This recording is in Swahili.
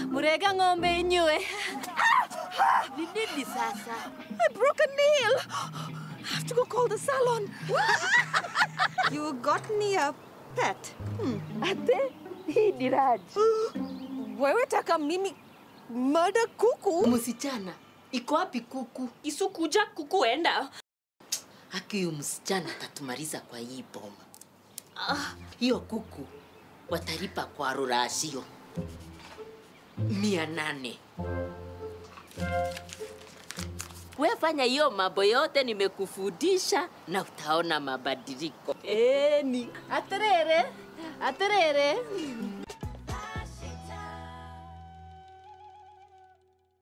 Murega ng'ombe inywe. Ni nini sasa? I broke a nail. I have to go call the salon. you got me a pet. Hmm. Ate, hii ni Raj. Wewe taka mimi murder kuku? Msichana, iko wapi kuku? Isukuja kukuenda. Haki huyu msichana atatumaliza kwa hii boma. Ah, hiyo kuku watalipa kwa rurashio mia nane. We fanya hiyo mambo yote nimekufundisha na utaona mabadiliko. Eni. Aterere. Aterere.